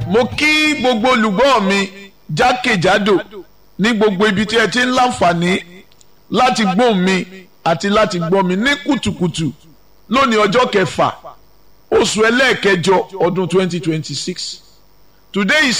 mo kí gbogbo olùgbọ́ mi jákèjádò ní gbogbo ibi tí ẹ ti ń láǹfààní láti gbóhùn mi àti láti gbọ́ mi ní kùtùkùtù lónìí ọjọ́ kẹfà oṣù ẹlẹ́ẹ̀kẹjọ ọdún 2026 today is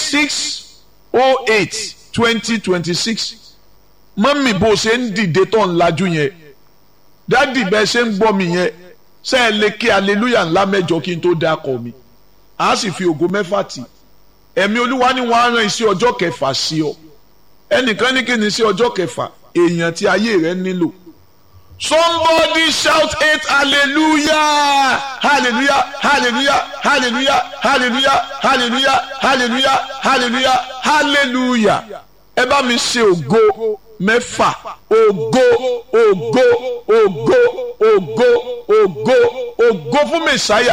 6 08 2026 mọ́mì bó ṣe ń dìde tó ń lajú yẹn dádì bẹ́ẹ̀ ṣe ń gbọ́ mi yẹn ṣe é lè kí aleluya ńlá mẹ́jọ kí n tó dákọ̀ mi a sì fi ògo mẹ́fà tì ẹ̀mí olúwa ni wọ́n á rán iṣẹ́ ọjọ́ kẹfà sí ọ ẹnìkan ní kí ni iṣẹ́ ọjọ́ kẹfà èèyàn tí ayé rẹ nílò somebody shout eight hallelujah hallelujah hallelujah hallelujah hallelujah hallelujah hallelujah hallelujah hallelujah ẹ bá mi ṣe ògo mẹ́fà ògo ògo ògo ògo ògo ògo fún mẹ́sáyà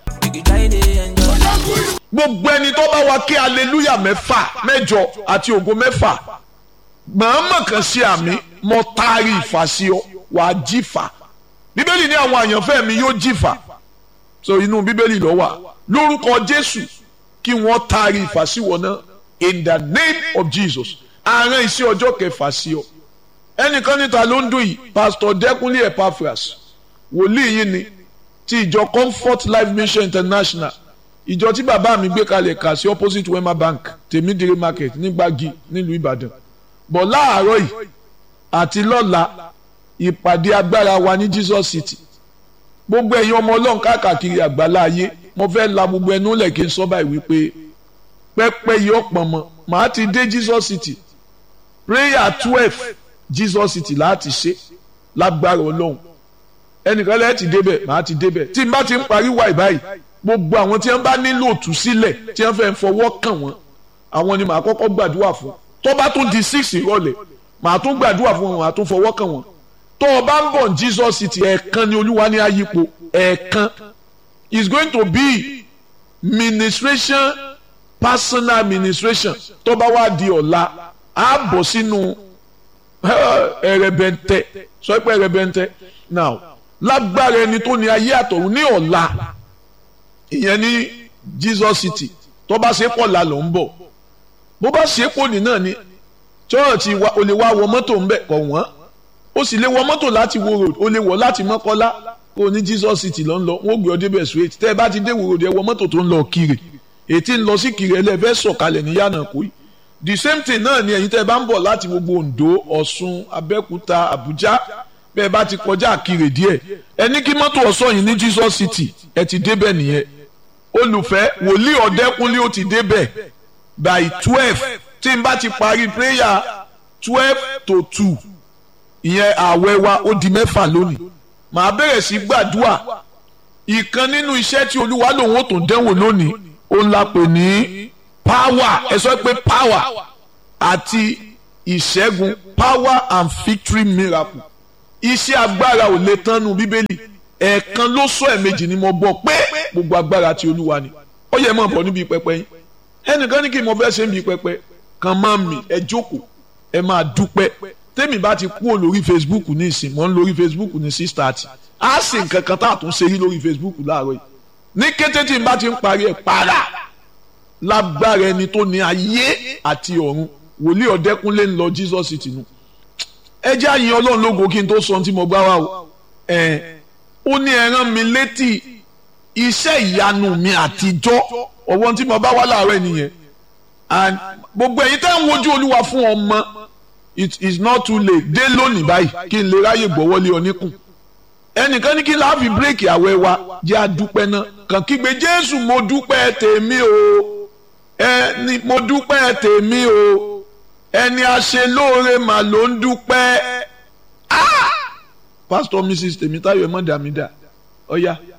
gbogbo ẹni tó bá wa kí hallelujah mẹ́fà mẹ́jọ àti ògo mẹ́fà màámà kan sí àmì mo taari ìfà sí ọ wàá jìfà bíbélì ní àwọn àyànfẹ́ mi yóò jìfà so inú bíbélì ló wà lórúkọ jésù kí wọ́n taari ìfà sí wọn náà in the name of jesus àárín iṣẹ́ ọjọ́ kẹfà sí ọ ẹnìkan níta ló ń dùn yìí pastor dẹkùnlé epaphras wòlíì yìí ni ti ìjọ comfort life mission international ìjọ tí bàbá mi gbé kalẹ̀ kà sí opposite wema bank tèmídìrí market nígbàgì nílùú ìbàdàn bọ̀ láàárọ̀ yìí àti lọ́la ìpàdé agbára wa ní jesus city gbogbo ẹ̀yin ọmọ ọlọ́run káàkiri àgbàlá ayé mo fẹ́ la gbogbo ẹnu lẹ̀ kí n sọ báyìí wípé pẹ́pẹ́ yìí ọ̀pọ̀ mọ́ màá ti dé jesus city prayer twelve jesus city láti ṣe lágbára ọlọ́run ẹnìkan lẹ́yìn ti débẹ̀ màá ti débẹ̀ tí n bá ti ń parí wáì báyìí gbogbo àwọn tí wọ́n bá nílò òtúsílẹ̀ tí wọ́n fẹ́ fọwọ́ kàn wọ́n àwọn ni màá kọ́kọ́ gbàdúrà fún tó bá tún di six ìrọ̀lẹ́ màá tún gbàdúrà fún wọn màá tún fọwọ́ kàn wọ́n tó o bá ń bọ̀ jesus city ẹ̀ẹ̀kan ni olúwa ní ayípo ẹ̀ẹ̀kan is going to be ministration personal administration tó bá wá di ọ̀la á bọ̀ sínú ẹ̀rẹ̀bẹ̀ntẹ̀ sọ pé ẹ̀rẹ̀bẹ̀ntẹ̀ now lágbára ẹni tó ní ayé àtọ̀run ní ọ̀la ìyẹn ní jesus city tó bá ṣe pọ̀ la ló ń bọ̀ bó bá ṣe pọ̀ ní náà ni chọ́ọ̀tì wa o lè wá wọ mọ́tò ń bẹ̀ kọ̀ wọ́n o sì lè wọ mọ́tò láti wo road o lè wọ̀ láti mọ́kọ́lá kó o ní jesus city ló ń lọ wọ́n gbé ọ débẹ̀ straight tẹ́ ẹ bá ti dé wo road ẹ wọ mọ́tò tó ń lọ kiri ètí ń lọ sí kiri ẹlẹ́fẹ́ sọ̀kalẹ̀ ní yànnà kó yìí the same thing náà ni ẹ̀yin tẹ́ ẹ bá ń bọ̀ láti gbogbo ondo ọ̀ṣun abẹ́òkúta àbújá bẹ́ẹ̀ bá ti kọjá kiri díẹ̀ ẹ ní kí mọ́tò ọ̀ṣọ́ yìí ní jesus city ẹ ti débẹ̀ nìyẹn olùfẹ́ wòlíì ọ̀dẹ́kunlé ó ti débẹ̀ by twelve tí n bá ti parí prayer twelve to two ìyẹn ààwẹ̀ wa ó di mẹ́fà lónìí màá bẹ̀rẹ̀ sí gbàdúrà ìkan nínú iṣẹ́ tí olúwa lòun ó tún dẹ́wò lónìí ó ń la pè ní power ẹ sọ pé power àti ìṣẹ́gun power and victory miracle iṣẹ́ agbára ò lè tán nu bíbélì ẹ̀ẹ̀kan ló sọ ẹ̀ẹ̀mejì ni mo gbọ́ pé gbogbo agbára ti olúwa ni ó yẹ mọ̀ bọ̀ níbi pẹpẹ yín ẹnìkan ní kí n mọ fẹ́ ṣe níbi pẹpẹ kan máa mì ẹ jókòó ẹ máa dúpẹ́ tèmi bá ti kúrò lórí facebook ní ìsìn mọ́ ń lórí facebook ní six thirty á sì nǹkan kan tá a tún ṣe rí lórí facebook láàárọ̀ yìí ní kété tí n bá ti ń parí ẹ̀ para lágbára ẹni tó ní ayé àti ọ̀run wòlíì ọ̀dẹ́kúnlé ń lọ jesus city nu ẹ jẹ́ àyìn ọlọ́run lógo kí n tó sọ ohun tí mo gbá wa o ẹ̀ ó ní ẹ rán mi létí iṣẹ́ ìyanu mi àtijọ́ ọwọ́ tí mo bá wá láàárọ̀ nìyẹn and gbogbo ẹ̀yin tẹ́ ń wojú olúwa fún ọmọ it is not too late dé lónìí báyìí kí n lè ráyè gbọ́wọ́lé oníkùn ẹnìkan ní kí n láàfin bírèkì àwẹ̀ wa jẹ́ àdúpẹ́ náà kàn kígbe jésù mo dúpẹ́ tèmi o ẹni mo dúpẹ́ tèmi o ẹni aṣelóore mà ló ń dúpẹ́ ah pastor mrs tèmítáyọ̀ ẹ̀ mọ́ dàmídà ọ̀ya. Oh, yeah